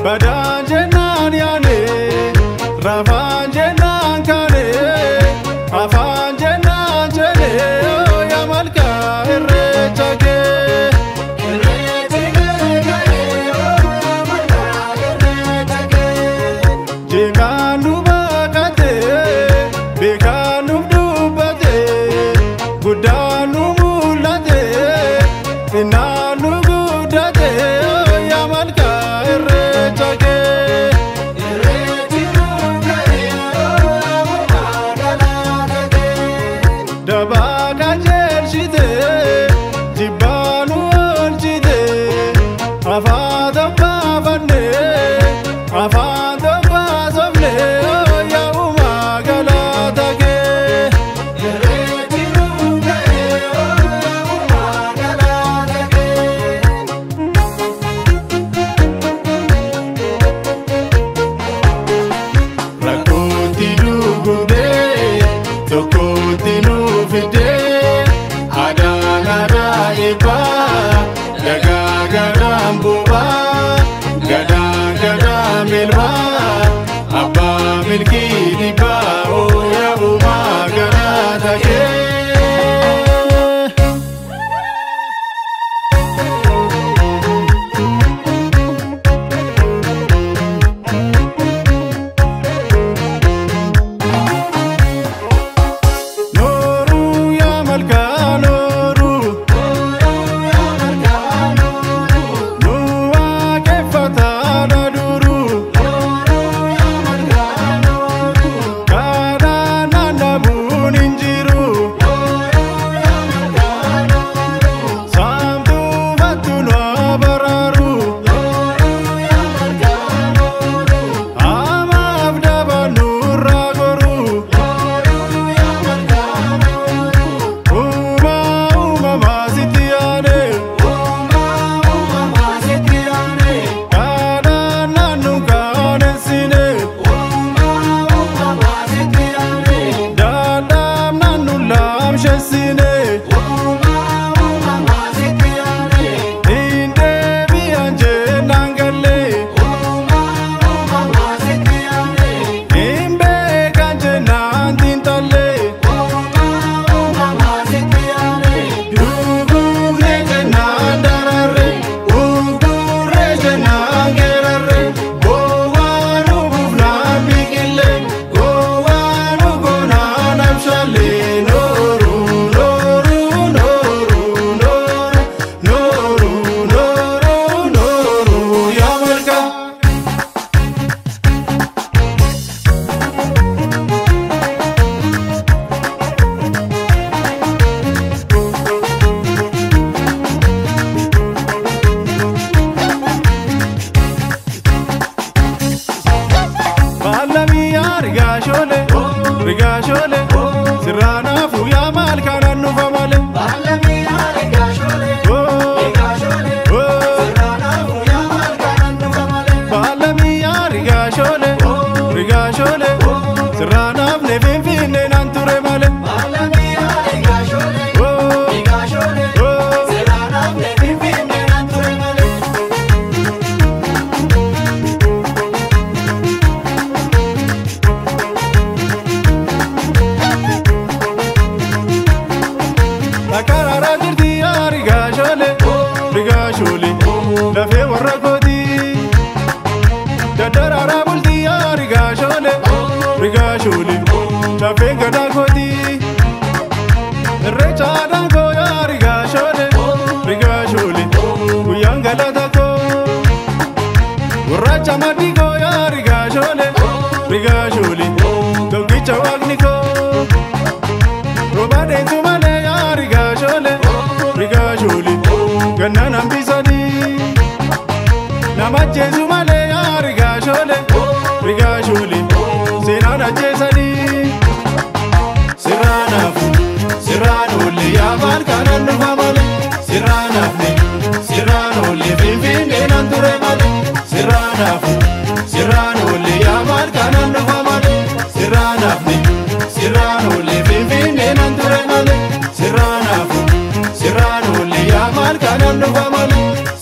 Badaan jennaan yaane rafaan jennaan kaane afaan jennaan jedhee yaa malkaa irreecha kee. Jeekaan nu baaqatee beekaan nuuf dubbatee guddaan nu mul'atee xinnaan nu guddatee yaa malkaa irreecha kee. Dabaa qajeelchitee jibbaa nu oolchitee afaan tokko afannee afaan tokko haasofnee yaa uumaa galata kee. Rakkootti dugugdee tokkotti nu fidee adaan adaa eebbaa dhagaa gadaan bu'aa gadaan gadaan milmaa abbaa milkii dhibbaa ooyaa uumaa galata kee. Nooruu yaa malkaa nooruu nu waaqeffataadha duruu kaadhaan naannabuun hin jiru saamtuu fattu nu abaraaru amaaf dabannu irraa goruu. Uuma uumamaa sitti yaade kaadhaan naannu kaanessine daadhaaf naannu laamshessine hin deebi'an jennaan galle hin beekan jennaan xiinxalle duguugee jennaan dararre ugurree jennaan geerarre gowwaa nu buufnaan biqille gowwaa nu goonaan abshalle nooru nooru nooru nooru nooru nooru nooru yaa malkaa. Baalamii rigaashole rigaashole sirraanaaf yaa maal kanaan dhufa malee. Baalamii rigaashole rigaashole sirraanaaf ne finfinnee naan ture malee. Akararaa jirti yaa rigaashole rigaashole lafee warra kooti. Daddararaa bulti yaa rigaashole rigaashole lafee gadaa kooti. Irreecha aadaan koo yaa rigaashole rigaashole guyyaan galata koo. Gurraacha maddii koo yaa rigaashole rigaashole tokkicha waaqni koo. Roba deentu malee yaa rigaashole rigaashole gannaan hambisanii. Nama jeesu malee yaa rigaashole rigaashole seenaan ajjeesanii. Sirraanaaf sirraan oolle yaa maal kanaan dhufa malee sirraanaaf sirraan oolle finfinnee naan ture malee sirraanaaf sirraan oolle yaa maal kanaan dhufa malee sirraanaaf sirraan oolle finfinnee naan ture malee sirraanaaf sirraan oolle yaa maal kanaan dhufa malee